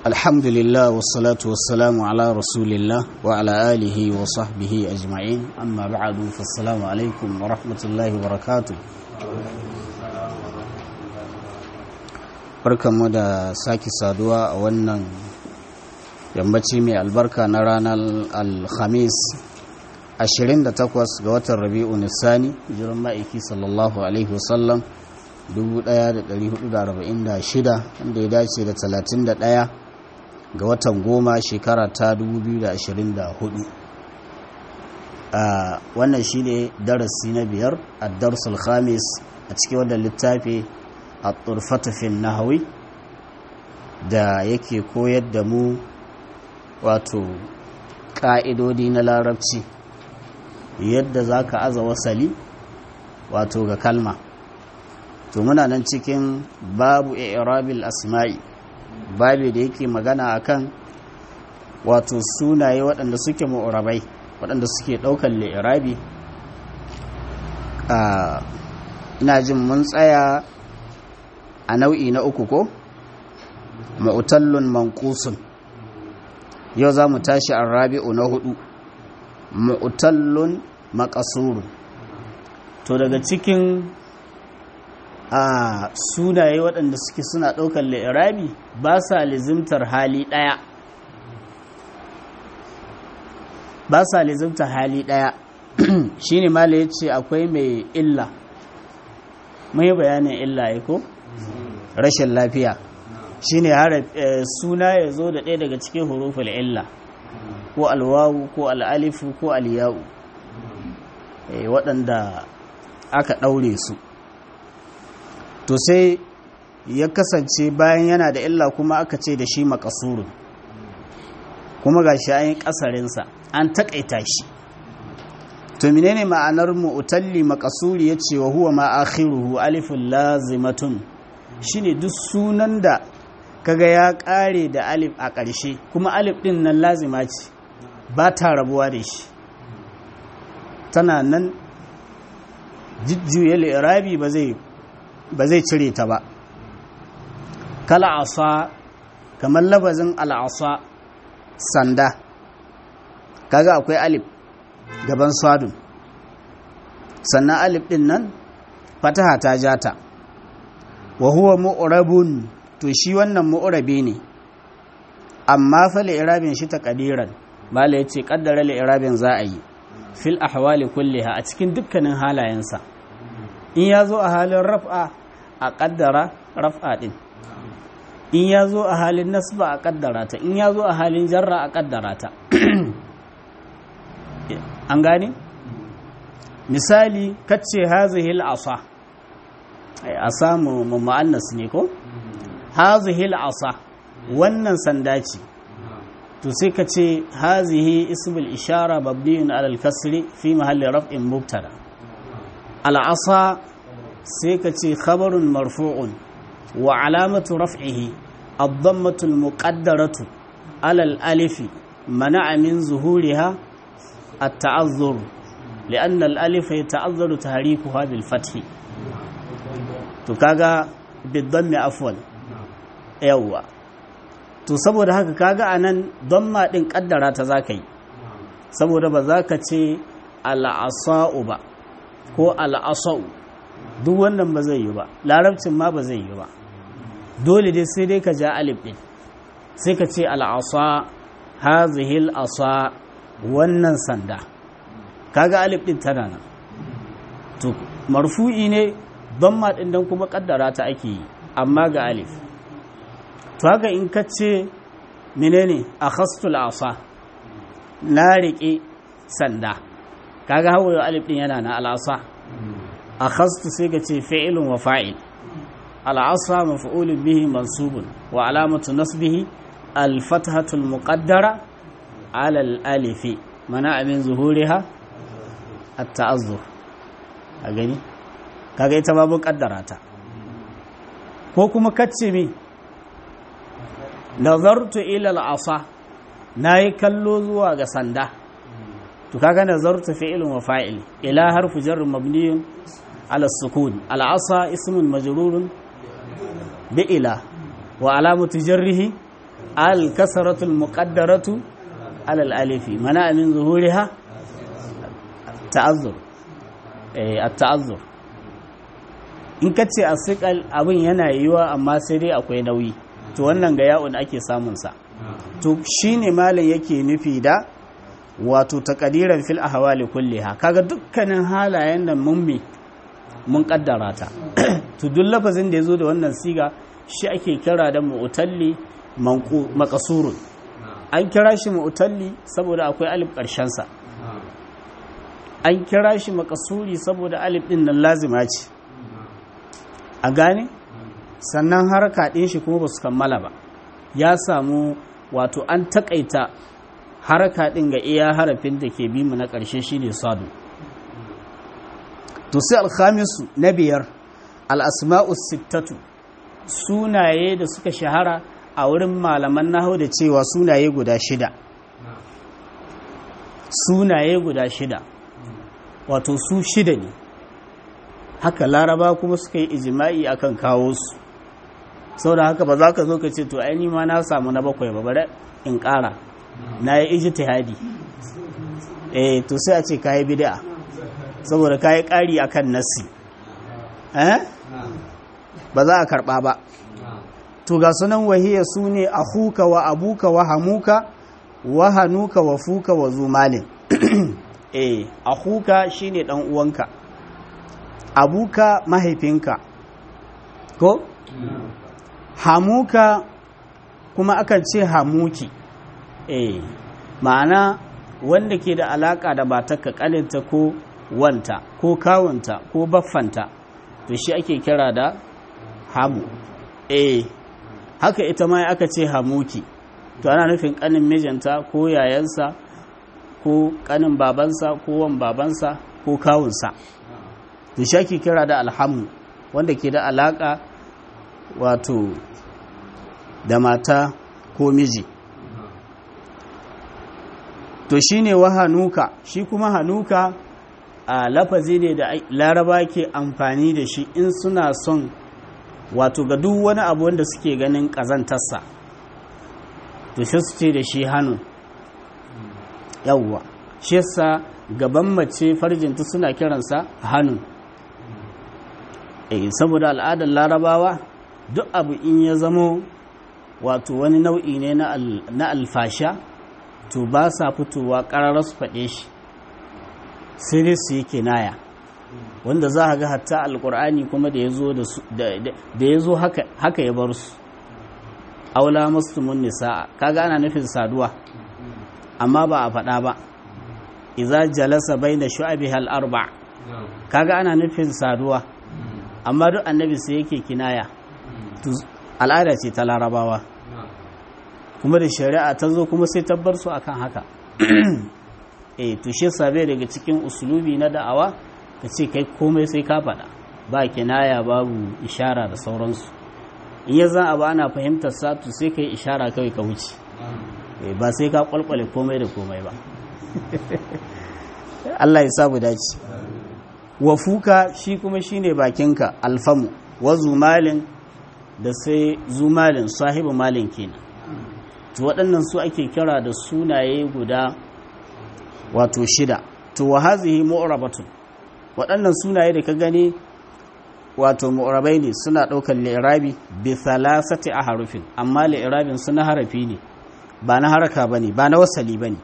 الحمد لله والصلاة والسلام على رسول الله وعلى آله وصحبه أجمعين أما بعد فالسلام عليكم ورحمة الله وبركاته barkanmu da sake saduwa a wannan yammaci mai albarka na ranar alhamis 28 ga watan rabi'u nisani jiran ma'aiki sallallahu alaihi wasallam 1446 wanda ya dace da 31 ga watan goma shekara ta 2024 a wannan shine darasi na biyar a darsul khamis a cikin wannan littafi a turfatafin nahawi da yake koyar da mu wato ƙa'idodi na larabci yadda za ka aza wasali wato ga kalma to muna nan cikin babu i'rabil asma'i babu da yake magana akan wato sunaye waɗanda suke mu'rabai waɗanda suke ɗaukar li'irabi ina jin mun tsaya a nau'i na uku ko ma'utallun manqusun yau za mu tashi a rabi'u na hudu ma'utallun makasurun to daga cikin a sunaye waɗanda suke suna ɗaukar li'irabi ba sa lizimtar hali ɗaya ba sa lizimtar hali ɗaya shi ne mala ya ce akwai mai illa mai bayanin illa ya ko rashin lafiya shi ne suna ya zo da ɗaya daga cikin huruful illa ko alwawu ko al'alifu ko aliyawu waɗanda aka ɗaure su to sai ya kasance bayan yana da illa kuma aka ce da shi makasurun kuma ga shi an yi ƙasarinsa an taƙaita shi to menene ma'anar mu'talli makasuri ya ce wa huwa ma akhiruhu alifun lazimatun shine duk sunan da kaga ya ƙare da alif a ƙarshe kuma alif ɗin nan lazima ce ba ta rabuwa da shi tana nan jujjuya li'irabi ba zai ba zai cire ta ba kala asa kamar labazin al'asa sanda kaga akwai alif gaban swadun sannan alif din nan fataha ta jata wa huwa mu'rabun to shi wannan mu'rabi ne amma fa li'irabin shi taqdiran mala yace kaddara li'irabin za a yi fil ahwali kulliha a cikin dukkanin halayensa in ya zo a halin raf'a a ƙaddara raf'a ɗin in ya zo a halin nasba a ƙaddara ta in ya zo a halin jarra a ƙaddara ta an gane misali kacce hazihil asa a samu ma'annas ne ko hazihil asa wannan sanda ce to sai ka ce hazihi ismul ishara babdiyun alal kasri fi mahalli raf'in mubtada al'asa sai ka ce khabarun marfu'un wa alamatu raf'ihi ad-dammatu al-muqaddaratu ala al-alif mana'a min zuhuriha at-ta'azzur li'anna al-alif yata'azzaru tahrikuha bil fath to kaga bid-dammi afwan yawa to saboda haka kaga anan damma din kaddara ta zaka yi saboda ba za ka ce al-asa'u ba ko al-asa'u duk wannan ba zai yi ba larabcin ma ba zai yi ba dole dai sai dai ka ja alif ɗin sai ka ce al'asa hazihil asa wannan sanda kaga alif ɗin tana nan to marfu'i ne don ma ɗin don kuma ƙaddara ta ake yi amma ga alif to haka in ka ce menene a khastul asa na riƙe sanda kaga hawa alif ɗin yana na al'asa أخذت سيجة فعل وفاعل العصا مفعول به منصوب وعلامة نصبه الفتحة المقدرة على الألف منع من ظهورها التعذر أغني kaga ita babu kaddara ta ko kuma kacce mi nazartu ila al-asa nayi kallo zuwa ga sanda to kaga nazartu fi'lun wa fa'il ila harfu jar mabniyun على السكون العصا اسم مجرور بإلى وعلامة جره al kasratul muqaddaratu alal alifi mana min zuhuriha ta'azzur eh at-ta'azzur in kace asiqal abin yana yiwa amma sai dai akwai nauyi to wannan ga ya'un ake samun sa to shine malam yake nufi da wato taqdiran fil ahwali kulliha kaga dukkanin halayen da mun mi mun kaddara ta to duk lafazin da yazo da wannan siga shi ake kira da mu'talli maqsurun an kira shi mu'talli saboda akwai alif karshen sa an kira shi makasuri saboda alif din nan lazima ce a gane sannan haraka ɗin shi kuma ba su kammala ba ya samu wato an takaita haraka ɗin ga iya harafin da ke bimu na ƙarshe shine sadu to sai alhamisu na biyar al'asma'u sittatu sunaye da suka shahara a wurin malaman nahu da cewa sunaye guda shida sunaye guda shida wato su shida ne haka laraba kuma suka yi ijima'i akan kawo su sau da haka ba za ka zo ka ce to aini ma na samu na bakwai ba bari in ƙara na yi ijtihadi eh to sai a ce ka yi bid'a saboda ka yi ƙari akan nasi eh ba za a karɓa ba to ga sunan wahiya su ne ahuka wa abuka wa hamuka wa hanuka wa fuka wa zumalin eh ahuka shine dan uwanka abuka mahaifinka ko hamuka kuma akan ce hamuki eh ma'ana wanda ke da alaka da matarka kaninta ko wanta ko kawunta ko baffanta to shi ake kira da hamu eh haka ita ma aka ce hamuki to ana nufin kanin mijinta ko yayansa ko kanin babansa ko wan babansa ko kawunsa to shi ake kira da alhamu wanda ke da alaka wato da mata ko miji to shi ne wa hanuka shi kuma hanuka a lafazi ne da laraba ke amfani da shi in suna son wato ga duk wani abu wanda suke ganin ƙazantarsa to shi su ce da shi hannu yawwa shi yasa gaban mace farjinta suna kiransa hannu eh saboda al'adar larabawa duk abu in ya zamo wato wani nau'i ne na alfasha to ba sa fitowa ƙararra su faɗe shi sai dai su yi kinaya wanda za a ga hatta alkur'ani kuma da ya zo haka ya bar su aula mustumun nisa'a kaga ana nufin saduwa amma ba a faɗa ba iza jalasa baina shu'abiha al-arba kaga ana nufin saduwa amma duk annabi sai yake kinaya al'ada ce ta larabawa kuma da shari'a ta zo kuma sai tabbar su akan haka eh to shi sabe daga cikin usulubi na da'awa ka ce kai komai sai ka faɗa ba kinaya babu ishara da sauransu in ya zan abu ana fahimtar sa to sai ka yi ishara kawai ka wuce ba sai ka kwalkwale komai da komai ba Allah ya sabu dace wa fuka shi kuma shine bakinka alfamu wa zumalin da sai zumalin sahibu malin kenan to waɗannan su ake kira da sunaye guda wato shida to wa hazihi mu'rabatun waɗannan sunaye da ka gani wato mu'rabai ne suna ɗaukar li'irabi bi thalathati ahrufin amma li'irabin suna harafi ne ba na haraka bane ba na wasali bane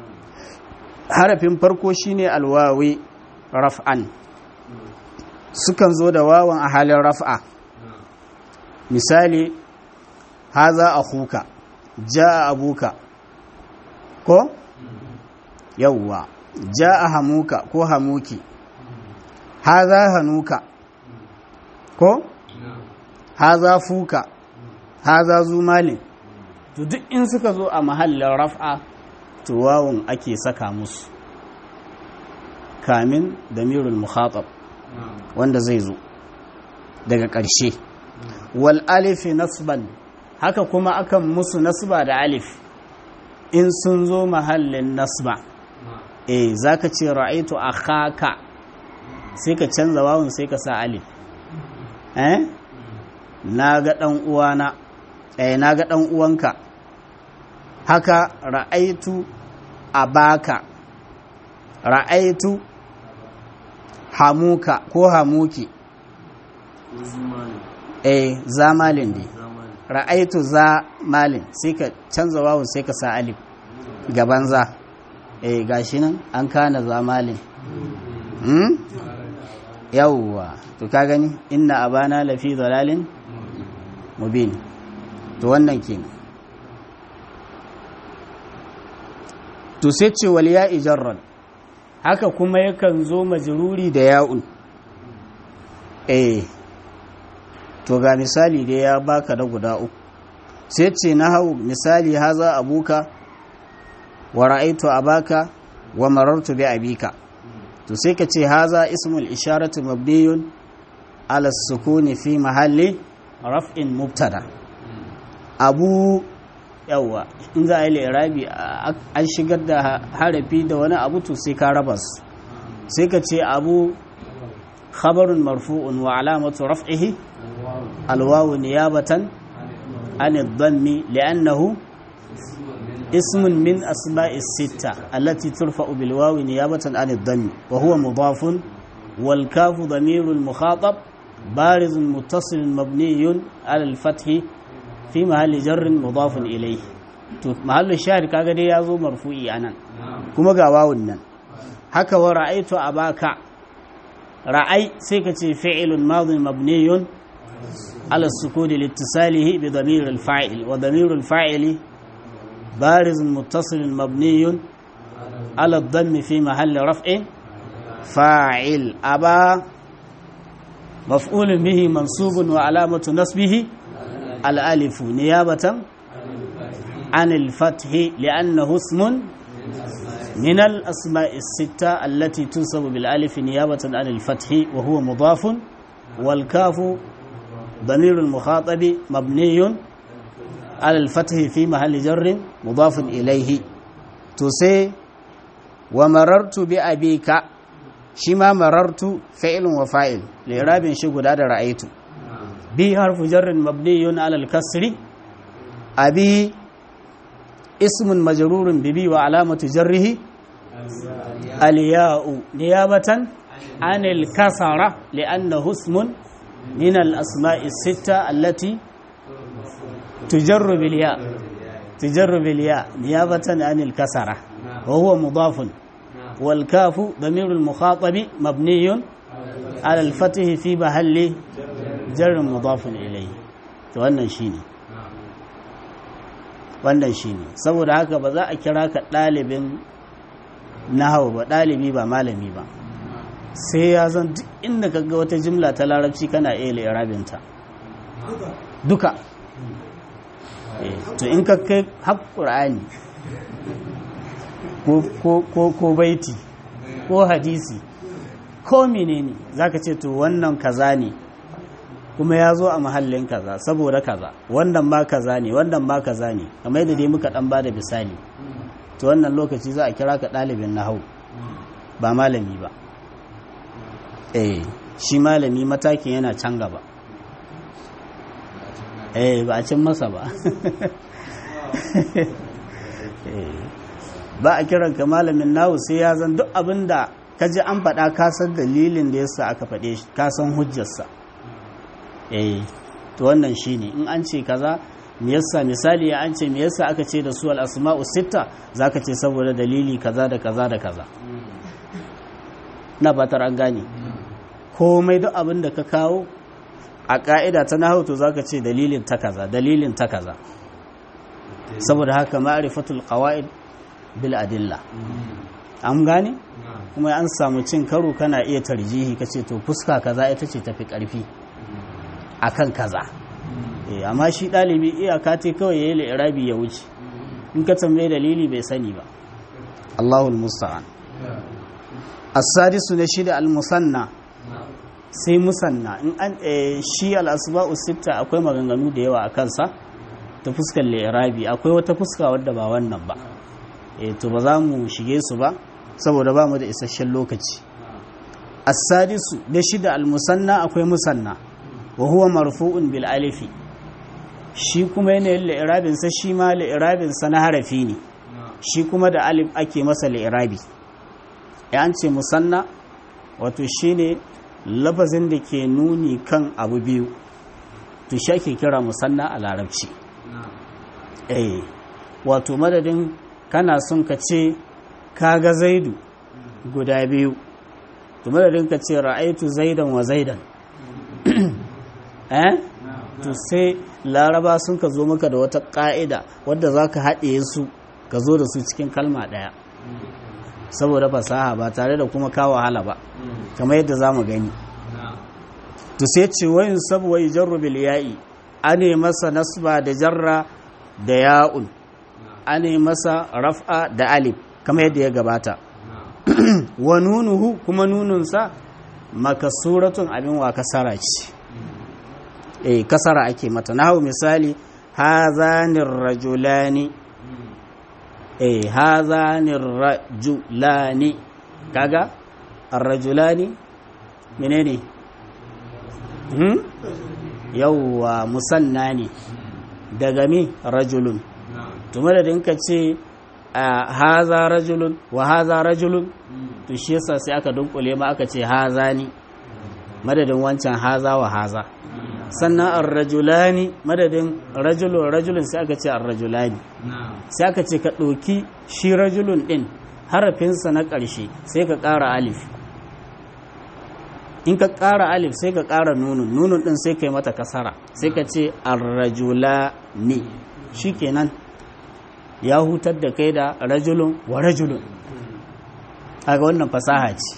harafin farko shine alwawi raf'an sukan zo da wawan a halin raf'a misali haza akhuka jaa abuka ko yawwa jaa hamuka ko hamuki haza hanuka ko haza fuka haza zumalin to duk in suka zo a mahallin raf'a to wawun ake saka musu kamin damirul mukhatab wanda zai zo daga ƙarshe wal alifi nasban haka kuma akan musu nasba da alif in sun zo mahallin nasba eh zaka ce ra'aitu akhaka sai ka canza wawun sai ka sa alif eh na ga dan uwana eh na ga dan uwanka haka ra'aitu abaka ra'aitu hamuka ko hamuki eh zamalin ne ra'aitu za malin sai ka canza wawu sai ka sa alif gaban za eh gashi nan an kana za malin hmm? yawwa to ka gani inna abana lafi dalalin mubin to wannan kenan to sai ce wal ya ijarran haka kuma yakan zo majruri da ya'un eh to ga misali da ya baka da guda uku sai ce na hau misali haza abuka wa ra'aitu abaka wa marartu bi abika to sai ka ce haza ismul isharatu mabniyun ala sukuni fi mahalli raf'in mubtada abu yawa in za a yi lirabi an shigar da harafi da wani abu to sai ka raba su sai ka ce abu khabarun marfu'un wa alamatu raf'ihi alwawu niyabatan an dhammi li'annahu ismun min asma'i sitta allati turfa'u bil wawi niyabatan an dhammi wa huwa mudafun wal kafu dhamirul mukhatab barizun muttasilun mabniyun ala al fathi fi mahalli jarrin mudafun ilayhi to mahallin shahid kaga dai yazo marfu'i anan kuma ga wawun nan haka wa ra'aitu abaka ra'ai sai ka ce fi'ilun madin mabniyun ala sukuni liittisalihi bi damir al-fa'il wa damir al-fa'ili bariz muttasil mabniyun ala ad-damm fi mahalli raf'in fa'il aba مفعول به منصوب وعلامة نصبه الألف نيابة عن الفتح لأنه اسم من الأسماء الستة التي تنصب بالألف نيابة عن الفتح وهو مضاف والكاف ضمير المخاطب مبني على الفتح في محل جر مضاف إليه تسي ومررت بأبيك شما مررت فعل وفاعل لإراب شغل هذا رأيت بي حرف جر مبني على الكسر أبي اسم مجرور ببي وعلامة جره الياء نيابة عن الكسرة لأنه اسم من الأسماء الستة التي تجر بالياء تجر بالياء نيابة عن الكسرة وهو مضاف والكاف ضمير المخاطب مبني على الفتح في محل جر مضاف إليه wannan shine wannan shine saboda haka ba za a kira ka ɗalibin nahawu ba ɗalibi ba malami ba sai ya zan duk inda ka ga wata jimla ta larabci kana iya lirabinta duka to in ka kai har ƙur'ani ko baiti ko hadisi ko menene za ka ce to wannan kaza ne kuma ya zo a mahallin kaza saboda kaza wannan ma kaza ne wannan ma kaza ne kamar yadda dai muka dan bada misali to wannan lokaci za a kira ka ɗalibin nahau ba malami ba eh shi malami matakin yana can gaba eh ba a cin masa ba ba a kiran ka malamin nahu sai ya zan duk abin da ka ji an faɗa kasan dalilin da yasa aka faɗe shi kasan hujjarsa eh to wannan shine in an ce kaza me yasa misali ya an ce me yasa aka ce da su al asma'u sitta zaka ce saboda dalili kaza da kaza da kaza na fatar an gane komai duk abin da ka kawo a ka'ida ta nahawu to zaka ce dalilin ta kaza dalilin ta kaza saboda haka ma'rifatul qawaid bil adilla an gane kuma an samu cin karo kana iya tarjihi kace to fuska kaza ita ce tafi karfi akan kaza eh amma shi dalibi iyaka ce kawai yayi li'irabi ya wuce in ka tambaye dalili bai sani ba Allahul musta'an as-sadisu na shida al-musanna sai musanna in an shi al-asba'u sitta akwai maganganu da yawa a kansa ta fuskar li'irabi akwai wata fuska wadda ba wannan ba eh to ba za mu shige su ba saboda ba mu da isasshen lokaci as-sadisu da shida al-musanna akwai musanna wa huwa marfu'un bil alifi shi kuma yanayin li'irabinsa shi ma li'irabinsa na harafi ne shi kuma da alif ake masa li'irabi ya an ce musanna wato shi ne lafazin da ke nuni kan abu biyu to shi ake kira musanna a larabci eh wato madadin kana son ka ce kaga zaidu guda biyu to madadin ka ce ra'aitu zaidan wa zaidan eh to sai laraba sun ka zo maka da wata ƙa'ida wadda za ka haɗe su ka zo da su cikin kalma ɗaya saboda fasaha ba tare da kuma kawo wahala ba kamar yadda za mu gani to sai ce wayin sabuwa yi jarru bil ya'i ane masa nasba da jarra da ya'un ane masa raf'a da alif kamar yadda ya gabata wa nunuhu kuma nununsa makasuratun abin wa kasara ce eh kasara ake mata nahu misali hazanir rajulani eh hazanir rajulani kaga ar-rajulani menene hmm yawwa musanna ne daga mi rajulun to madadin ka ce haza rajulun wa haza rajulun to shi yasa sai aka dunkule ma aka ce haza ni madadin wancan haza wa haza sannan ar-rajulani madadin rajulun rajulun sai aka ce ar-rajulani sai aka ce ka ɗauki shi rajulun ɗin harafinsa na ƙarshe sai ka ƙara alif in ka ƙara alif sai ka ƙara nunun nunun ɗin sai ka yi mata kasara sai ka ce ar-rajulani shi kenan ya hutar da kai da rajulun wa rajulun kaga wannan fasaha ce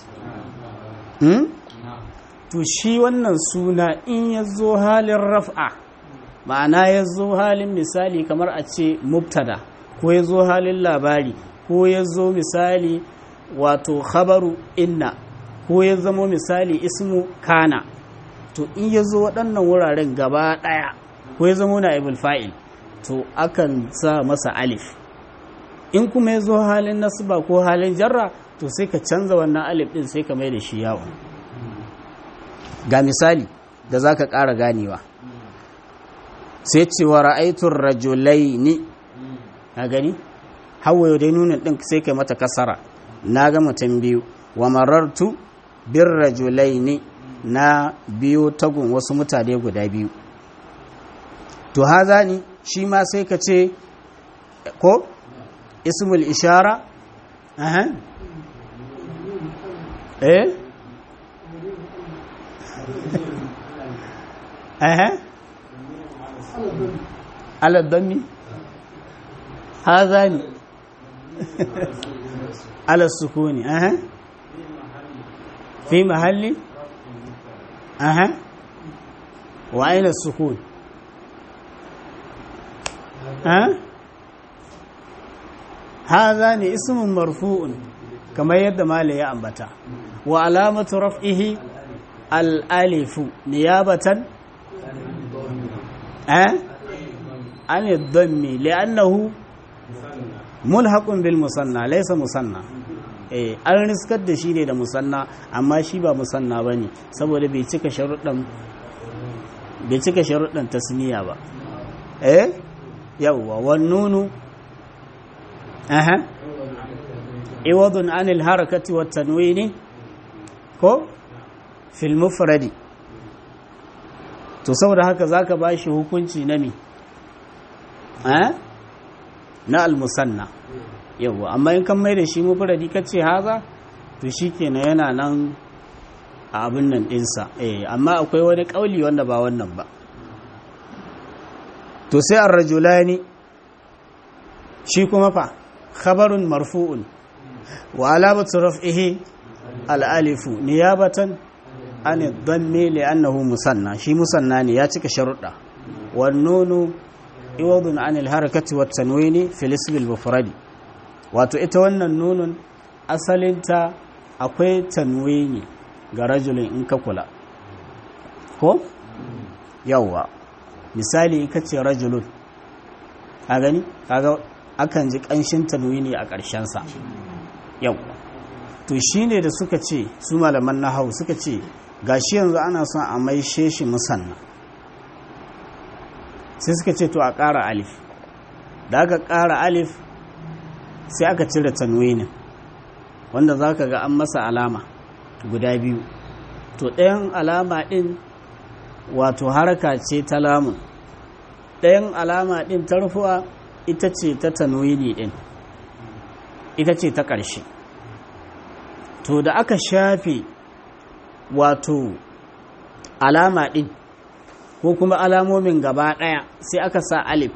to shi wannan suna in ya zo halin raf'a ma'ana ya zo halin misali kamar a ce mubtada ko ya zo halin labari ko ya zo misali wato khabaru inna ko ya zamo misali ismu kana to in ya zo waɗannan wuraren gaba ɗaya ko ya zamo na ibul fa'il to akan sa masa alif in kuma ya zo halin nasba ko halin jarra to sai ka canza wannan alif ɗin sai ka mai da shi yawon ga misali da za ka ƙara ganewa sai cewa ra'aitun rajulai ni a gani hawaye dai nunin ɗin sai kai mata kasara na ga mutum biyu wa marartu bin rajulai ni na biyo tagun wasu mutane guda biyu to haza ni shi ma sai ka ce ko ismul ishara aha eh aha ala dhammi hadha ni ala sukuni aha fi mahalli aha wa aina sukun ha hadha ni ismun marfu'un kamar yadda mala ya ambata wa alamatu raf'ihi al-alifu niyabatan eh an yadhammi li'annahu mulhaqun bil musanna laysa musanna eh an riskar da shi ne da musanna amma shi ba musanna bane saboda bai cika sharuɗan bai cika sharuɗan tasniya ba eh yawwa wan nunu aha iwadun anil harakati wat tanwini ko fil mufradi to saboda haka zaka bashi hukunci na mi eh na al musanna yawa amma in kan mai da shi mufradi kace haza to shikenan yana nan a abin nan dinsa eh amma akwai wani kauli wanda ba wannan ba to sai ar-rajulani shi kuma fa khabarun marfu'un wa alamatu raf'ihi al-alifu niyabatan an dhammi li'annahu musanna shi musanna ne ya cika sharuɗa wan nunu iwadun an al-harakati wat tanwini fil ism al-mufradi wato ita wannan nunun asalinta akwai tanwini ga rajulin in ka kula ko yawwa misali ka ce rajulun a gani kaga akan ji kanshin tanwini a ƙarshensa yau to shi ne da suka ce su malaman na hau suka ce gashi yanzu ana son a maishe shi musanna sai suka ce to a ƙara alif da aka ƙara alif sai aka cire tanwinin wanda za ka ga an masa alama guda biyu to ɗayan alama ɗin wato haraka ce ta lamun ɗayan alama ɗin ta rufuwa ita ce ta tanwini ɗin ita ce ta ƙarshe to da aka shafe wato alama ɗin ko kuma alamomin gaba ɗaya sai aka sa alif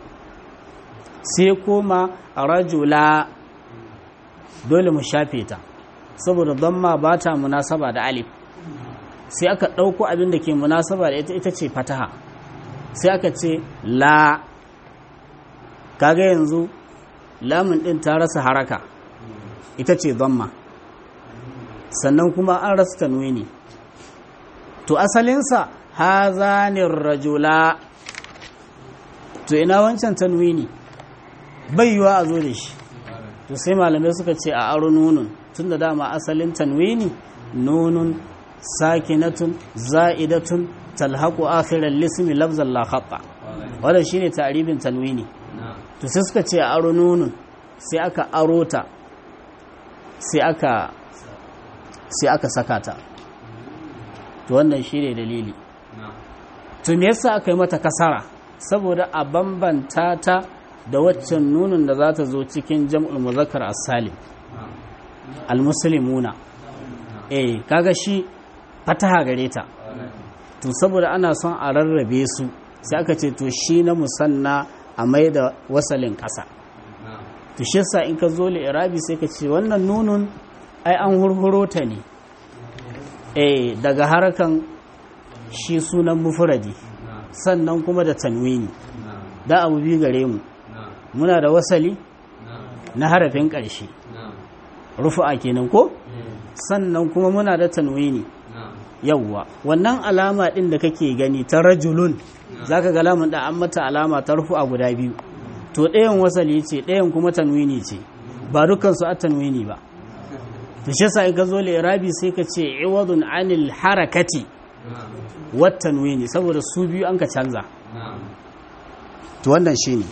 sai koma rajula dole mu shafe ta saboda don ma ba ta munasaba da alif sai aka ɗauko abin da ke munasaba da ita ita ce fataha sai aka ce la kaga yanzu lamun ɗin ta rasa haraka ita ce ma sannan kuma an rasa tanwini to asalinsa hazanin rajula to ina wancan tanwini bai yiwa a zo da shi to sai malamai suka ce a aro nunun tun da dama asalin tanwini nunun sakinatun za'idatun talhaku akhirar lismi lafzan la khata wannan shine ta'ribin tanwini to sai suka ce a aro nunun sai aka aro ta sai aka sai aka saka ta to wannan shine dalili to me yasa aka yi mata kasara saboda a bambanta ta da waccan nunin da za ta zo cikin jam'ul muzakkar as-salim al-muslimuna eh kaga shi fataha gare ta to saboda ana son a rarrabe su sai aka ce to shi na musanna a mai da wasalin ƙasa to shi yasa in ka zo irabi sai ka ce wannan nunun ai an hurhuro ta ne eh daga harkan shi sunan mufradi sannan kuma da tanwini da abu biyu gare mu muna da wasali na harafin ƙarshe rufu'a kenan ko sannan kuma muna da tanwini yawwa wannan alama ɗin da kake gani ta rajulun zaka ga lamun da an mata alama ta rufu'a guda biyu to ɗayan wasali ce ɗayan kuma tanwini ce ba dukkan su a tanwini ba to shi yasa in ka zo rabi sai ka ce iwadun anil harakati wat tanwini saboda su biyu an ka canza to wannan shine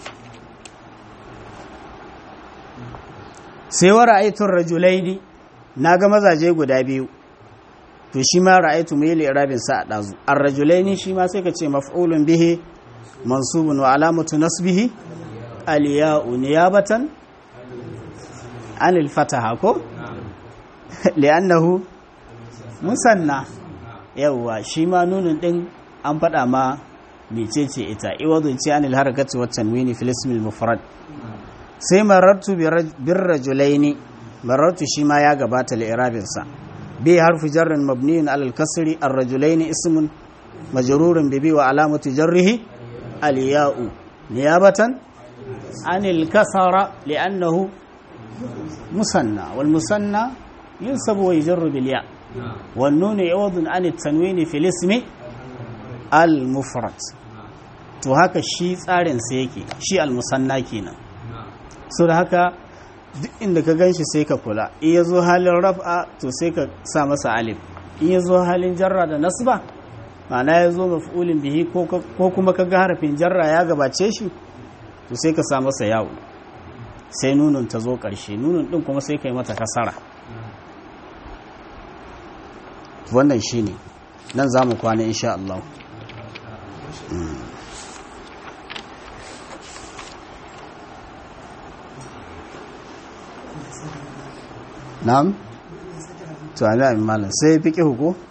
sai wa ra'aytun rajulaini naga mazaje guda biyu to shi ma ra'aytu mai li'rabin sa dazu ar-rajulaini shi ma sai ka ce maf'ulun bihi mansubun wa alamatu nasbihi al-ya'u niyabatan anil fataha ko li'annahu musanna yawwa shi ma nunin din an faɗa ma mecece ita iwadun ce anil harakati wa tanwini fil ismil mufrad sai marartu bir rajulaini marartu shi ma ya gabata li'irabin sa bi harfu jarrin mabniyin alal kasri ar rajulaini ismun majrurun bi bi wa alamatu jarrihi al ya'u niyabatan anil kasara li'annahu musanna wal musanna yunsabu wa yujarru bil ya' wan nun iwadun an at-tanwini fil ismi al mufrad to haka shi tsarin sa yake shi al musanna kenan so da haka duk inda ka ganshi sai ka kula in ya zo halin raf'a to sai ka sa masa alif in ya zo halin jarra da nasba ma'ana ya zo maf'ulin bihi ko kuma ka ga harafin jarra ya gabace shi to sai ka sa masa yawo sai nunun ta zo ƙarshe nunun ɗin kuma sai ka yi mata kasara wannan shi ne nan za mu kwana insha Allah na'am to amin malam sai fi ƙihu ko